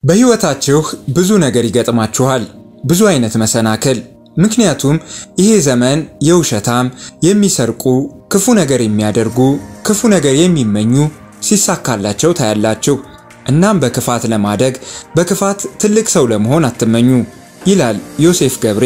በሕይወታችሁ ብዙ ነገር ይገጥማችኋል፣ ብዙ አይነት መሰናክል። ምክንያቱም ይሄ ዘመን የውሸታም፣ የሚሰርቁ፣ ክፉ ነገር የሚያደርጉ፣ ክፉ ነገር የሚመኙ ሲሳካላቸው ታያላችሁ። እናም በክፋት ለማደግ በክፋት ትልቅ ሰው ለመሆን አትመኙ ይላል ዮሴፍ ገብሬ።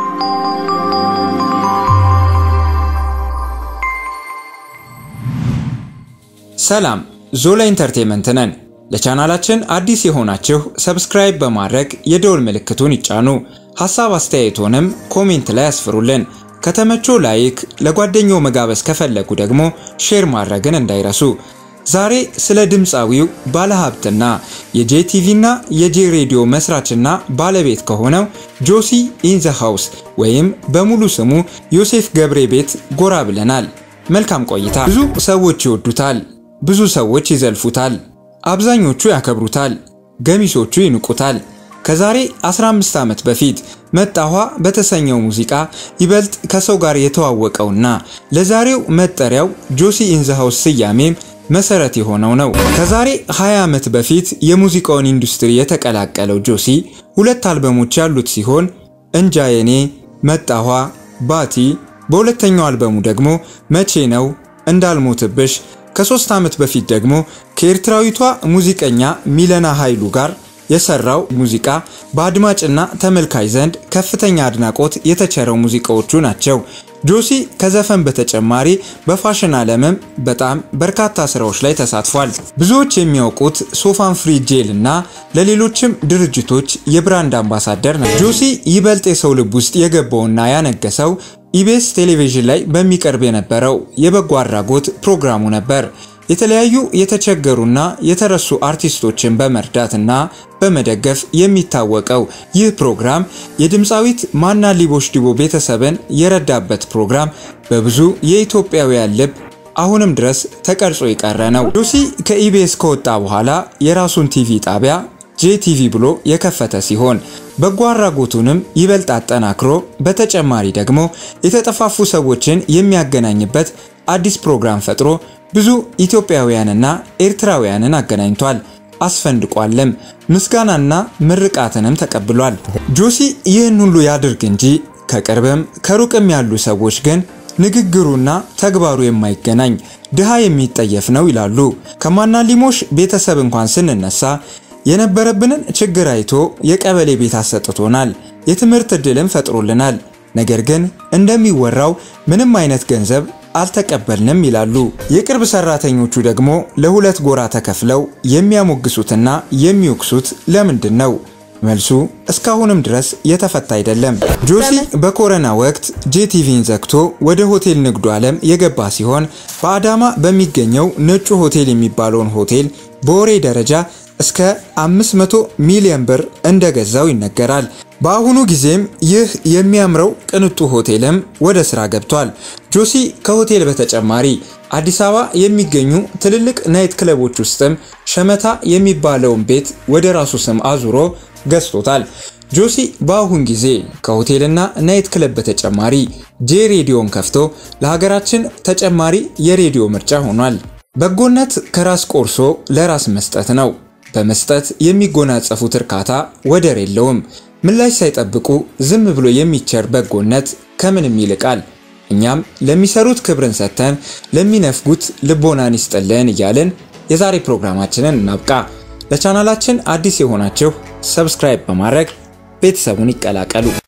ሰላም፣ ዞላ ኢንተርቴንመንት ነን። ለቻናላችን አዲስ የሆናችሁ ሰብስክራይብ በማድረግ የደወል ምልክቱን ይጫኑ። ሐሳብ አስተያየቶንም ኮሜንት ላይ ያስፍሩልን። ከተመቾ ላይክ፣ ለጓደኛው መጋበዝ ከፈለጉ ደግሞ ሼር ማድረግን እንዳይረሱ። ዛሬ ስለ ድምፃዊው ባለሀብትና የጄቲቪና የጄ ሬዲዮ መስራችና ባለቤት ከሆነው ጆሲ ኢን ዘ ሃውስ ወይም በሙሉ ስሙ ዮሴፍ ገብሬ ቤት ጎራ ብለናል። መልካም ቆይታ። ብዙ ሰዎች ይወዱታል፣ ብዙ ሰዎች ይዘልፉታል፣ አብዛኞቹ ያከብሩታል፣ ገሚሶቹ ይንቁታል። ከዛሬ 15 ዓመት በፊት መጣኋ በተሰኘው ሙዚቃ ይበልጥ ከሰው ጋር የተዋወቀውና ለዛሬው መጠሪያው ጆሲ ኢን ዘ ሃውስ ስያሜም መሰረት የሆነው ነው። ከዛሬ 20 ዓመት በፊት የሙዚቃውን ኢንዱስትሪ የተቀላቀለው ጆሲ ሁለት አልበሞች ያሉት ሲሆን እንጃ የኔ፣ መጣኋ፣ ባቲ፣ በሁለተኛው አልበሙ ደግሞ መቼ ነው፣ እንዳልሞትብሽ ከሶስት ዓመት በፊት ደግሞ ከኤርትራዊቷ ሙዚቀኛ ሚለና ኃይሉ ጋር የሰራው ሙዚቃ በአድማጭና ተመልካች ዘንድ ከፍተኛ አድናቆት የተቸረው ሙዚቃዎቹ ናቸው። ጆሲ ከዘፈን በተጨማሪ በፋሽን ዓለምም በጣም በርካታ ስራዎች ላይ ተሳትፏል። ብዙዎች የሚያውቁት ሶፋን ፍሪ ጄል እና ለሌሎችም ድርጅቶች የብራንድ አምባሳደር ነው። ጆሲ ይበልጥ የሰው ልብ ውስጥ የገባውና ያነገሰው ኢቢኤስ ቴሌቪዥን ላይ በሚቀርብ የነበረው የበጎ አድራጎት ፕሮግራሙ ነበር። የተለያዩ የተቸገሩና የተረሱ አርቲስቶችን በመርዳትና በመደገፍ የሚታወቀው ይህ ፕሮግራም የድምፃዊት ማና ሊቦሽ ዲቦ ቤተሰብን የረዳበት ፕሮግራም በብዙ የኢትዮጵያውያን ልብ አሁንም ድረስ ተቀርጾ የቀረ ነው። ጆሲ ከኢቢኤስ ከወጣ በኋላ የራሱን ቲቪ ጣቢያ ጄቲቪ ብሎ የከፈተ ሲሆን በጎ አድራጎቱንም ይበልጥ አጠናክሮ በተጨማሪ ደግሞ የተጠፋፉ ሰዎችን የሚያገናኝበት አዲስ ፕሮግራም ፈጥሮ ብዙ ኢትዮጵያውያንና ኤርትራውያንን አገናኝቷል፣ አስፈንድቋልም። ምስጋናና ምርቃትንም ተቀብሏል። ጆሲ ይህን ሁሉ ያድርግ እንጂ ከቅርብም ከሩቅም ያሉ ሰዎች ግን ንግግሩና ተግባሩ የማይገናኝ ድሃ የሚጠየፍ ነው ይላሉ። ከማናሊሞሽ ቤተሰብ እንኳን ስንነሳ የነበረብንን ችግር አይቶ የቀበሌ ቤት አሰጥቶናል፣ የትምህርት ዕድልም ፈጥሮልናል። ነገር ግን እንደሚወራው ምንም አይነት ገንዘብ አልተቀበልንም ይላሉ። የቅርብ ሰራተኞቹ ደግሞ ለሁለት ጎራ ተከፍለው የሚያሞግሱትና የሚወቅሱት ለምንድን ነው? መልሱ እስካሁንም ድረስ የተፈታ አይደለም። ጆሲ በኮረና ወቅት ጄቲቪን ዘግቶ ወደ ሆቴል ንግዱ ዓለም የገባ ሲሆን በአዳማ በሚገኘው ነጩ ሆቴል የሚባለውን ሆቴል በወሬ ደረጃ እስከ 500 ሚሊዮን ብር እንደገዛው ይነገራል። በአሁኑ ጊዜም ይህ የሚያምረው ቅንጡ ሆቴልም ወደ ስራ ገብቷል። ጆሲ ከሆቴል በተጨማሪ አዲስ አበባ የሚገኙ ትልልቅ ናይት ክለቦች ውስጥም ሸመታ የሚባለውን ቤት ወደ ራሱ ስም አዙሮ ገዝቶታል። ጆሲ በአሁን ጊዜ ከሆቴልና ናይት ክለብ በተጨማሪ ጄ ሬዲዮን ከፍቶ ለሀገራችን ተጨማሪ የሬዲዮ ምርጫ ሆኗል። በጎነት ከራስ ቆርሶ ለራስ መስጠት ነው። በመስጠት የሚጎናጸፉት እርካታ ወደር የለውም። ምላሽ ሳይጠብቁ ዝም ብሎ የሚቸር በጎነት ከምንም ይልቃል። እኛም ለሚሰሩት ክብርን ሰጥተን ለሚነፍጉት ልቦናን ይስጥልን እያልን የዛሬ ፕሮግራማችንን እናብቃ። ለቻናላችን አዲስ የሆናችሁ ሰብስክራይብ በማድረግ ቤተሰቡን ይቀላቀሉ።